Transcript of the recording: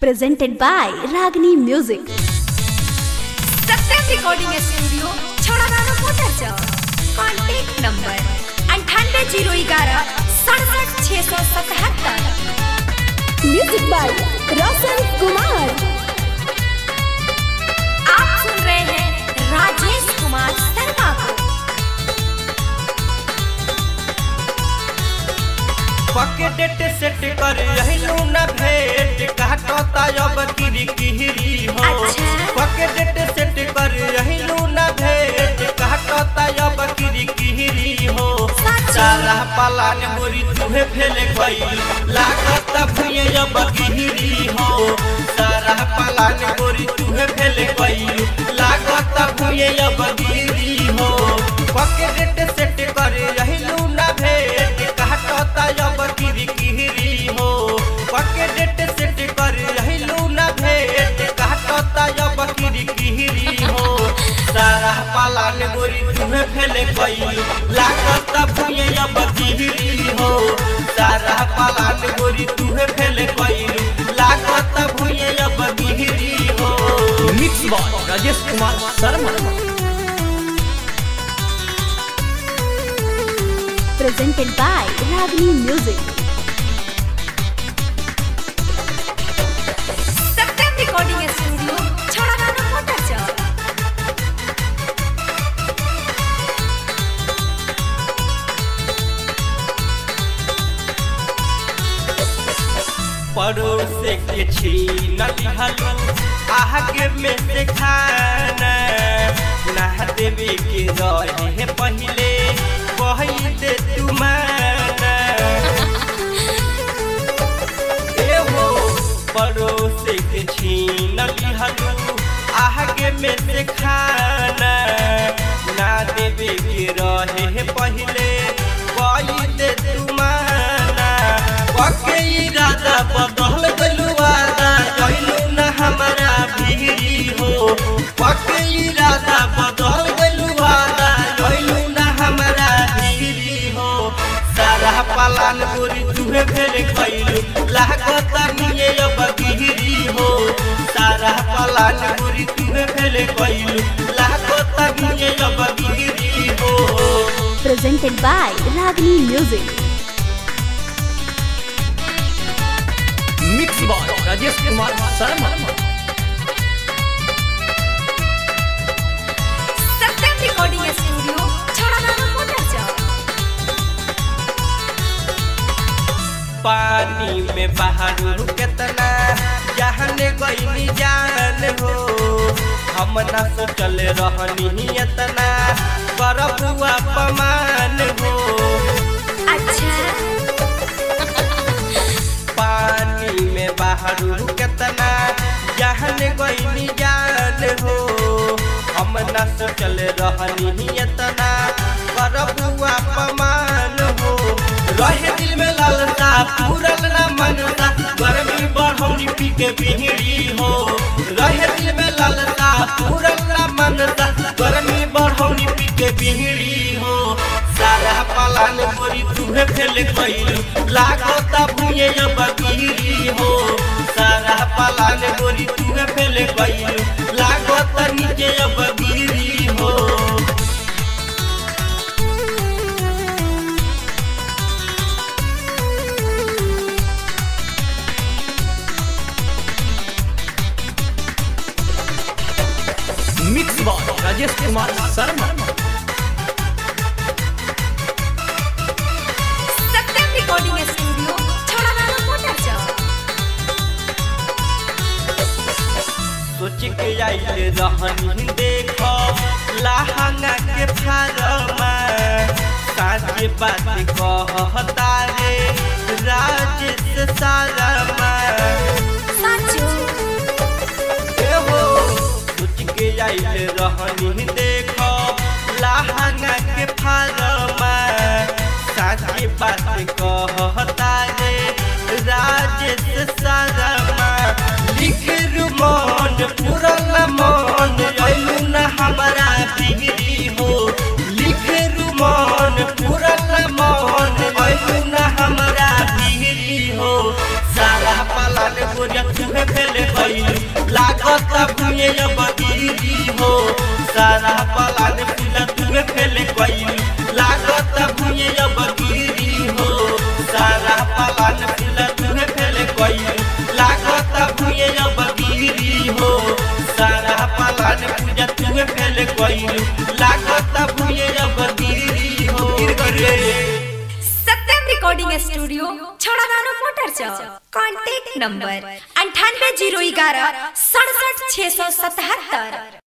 presented by Ragini Music. Satyam recording studio छोड़ाना motor चौक contact number अंठानवे जीरो ग्यारह सड़सठ छः सौ सतहत्तर Music by Roshan Kumar. आप सुन रहे हैं राजेश कुमार शर्मा को पकेट सेट कर रहलू न भेट काटता अब किरी किरी हो अच्छा। पकेट सेट कर रहलू न भेट काटता अब किरी किरी हो सच। सारा पालान मोरी तुहे फेले गई लागत भुए अब गिरी हो सारा पालान मोरी तुहे फेले गई लागत भुए अब गिरी हो पकेट सेट कर रहलू न भेट काटता अब किरी किरी हो पकेट सेट कर रहलू न भेट काटता अब किरी किरी हो सारा पालान गोरी तुम्हें फेले गई लागत भुए अब गिरी हो सारा पालान गोरी तुम्हें फेले गई लागत भुए अब गिरी हो mix by Rajesh Kumar Sharma Presented by Ragini Music. Satyam recording studio छोड़ाना मोटर चौक पड़ोस के छीन लिहलू आगे में से खाना ना देवे के रहे पहले कही दे तुमाना एहो पड़ोस के छीन लिहलू आगे में से खाना ना देवे के रहे पहले कही दे तुमाना पके इरादा बदल गलू वादा कहलू न हमारा भीरी हो पके इरादा बदल गलू वादा कहलू न हमारा भीरी हो सारा पालान गोरी तुहे फेरे कैलू लागत निये अब गिरी हो सारा पालान गोरी तुहे फेरे कैलू लागत निये अब गिरी हो Presented by Ragini Music. Mix by Rajesh Kumar Sharma Satyam recording studio छोड़ाना मोटर चौक पानी में बाहर केतना जहने गईनी जान हो हम ना सोचल रहनी इतना करब अपमान हो अच्छा पानी में बाहर केतना जहने गईनी जान हो हम ना सोचल रहनी इतना करब अपमान हो रहे दिल में लालसा पूरल ना मनसा गर्मी बढ़ौनी पी के बिहड़ी हो रहे दिल में लालसा पूरल ना मनसा गर्मी बढ़ौनी पी के बिहड़ी हो सारा पालान मोरी तुहे फेले कैलू लागत भुए अब गिरी हो सारा पालान मोरी तुहे फेले कैलू लागत नीचे अब गिरी हो mix by Rajesh Kumar Sharma Satyam recording studio छोड़ाना मोटर चौक सोच के आइले रहनी देख लहंगा के फारमा साँचे बात कहता रे राजेश सारमा साचो एहो सोच के आइले रहनी देख लहंगा के फारमा साँचे बात कहता रे राजेश सारमा लिख रुमान पुरल मन अइलू न हमारा बिगड़ी हो लिख रुमान पुरल मन अइलू न हमारा बिगड़ी हो सारा पालन गोरिया तुहे फेले गइलू लागत भुए अब गिरी हो सारा पलान फूल तुहे फेले गइलू लागत भुए अब गिरी हो सारा पलान फूल तुहे फेले गइलू लागत भुए अब गिरी हो सारा पलान पूजा तुहे फेले गइलू लागत भुए अब गिरी हो रे सत्यम रिकॉर्डिंग स्टूडियो छोड़ा गानो मोटर चौक कॉन्टैक्ट नंबर अंठानवे जीरो ग्यारह सड़सठ छः सौ सतहत्तर